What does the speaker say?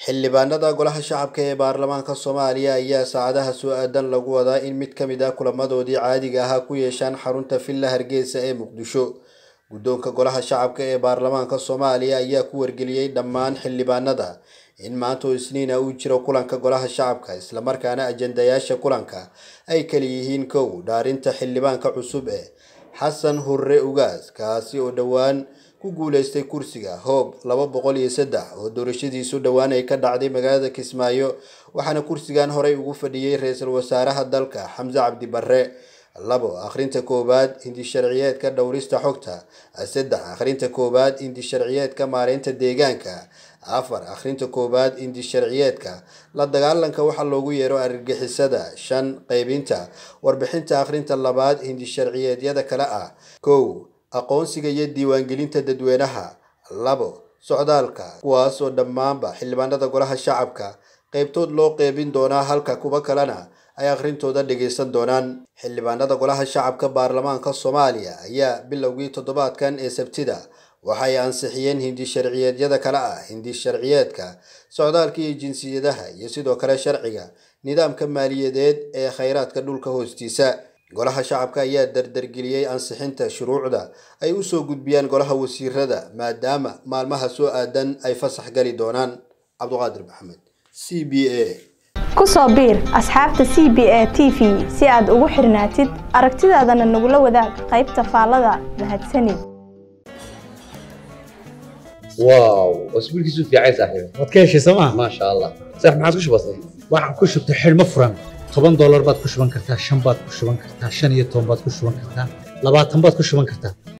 xildhibaanada golaha shacabka ee baarlamaanka soomaaliya ayaa saacadaha soo aadan lagu wadaa in mid ka mid ah kulamadoodii caadiga ahaa ku yeeshaan xarunta villa hargeysa ee muqdisho guddoonka golaha shacabka ee baarlamaanka soomaaliya ayaa ku wargeliyey dhammaan xildhibaanada in maanta oo isniina uu jiro kulanka golaha shacabka islamarkaana ajandayaasha kulanka ay kala yihiin kow dhaarinta xildhibaanka cusub ee xasan hurre ugaas kaasi oo dhowaan ku guuleystay kursiga hoob laba boqol iyo saddex oo doorashadiisu dhowaan ay ka dhacday magaalada kismaayo waxaana kursigan horey ugu fadhiyey ra-iisul wasaaraha dalka xamse cabdi barre labo akhrinta koowaad hindi sharciyeedka dhowrista xogta saddex akhrinta koowaad hindi sharciyeedka maareynta deegaanka afar akhrinta koowaad hindi sharciyeedka la dagaalanka waxaa loogu yeero argagixisada shan qeybinta warbixinta akhrinta labaad hindi sharciyeedyada kale ah kow aqoonsiga iyo diiwaangelinta dadweynaha labo socdaalka kuwaas oo dhammaanba xildhibaanada golaha shacabka qeybtood loo qeybin doonaa halka kuwa kalena ay akhrintooda dhageysan doonaan xildhibaanada golaha shacabka baarlamaanka soomaaliya ayaa bilowgii toddobaadkan ee sabtida waxay ansixiyeen hindi sharciyeedyada kale ah hindi sharciyeedka socdaalka iyo jinsiyadaha iyo sidoo kale sharciga nidaamka maaliyadeed ee khayraadka dhulka hoostiisa golaha shacabka ayaa dardargeliyey ansixinta shuruucda ay usoo gudbiyaan golaha wasiirada maadaama maalmaha soo aadan ay fasax gali doonaan cabduqaadir maxamed c b a ku soo biir asxaabta c b a t v si aad ugu xirnaatid aragtidaadana nagula wadaag qaybta faallada mahadsanid واو اسبوعك يسوف يا عيسى صاحبي waad ka heshay sooma ما شاء الله صح ما عاد وش بصير waxaan ku shubtay xidhmo furan toban doolar baad ku shuban kartaa shan baad ku shuban kartaa shan iyo toban baad ku shuban kartaa labaatan baad ku shuban kartaa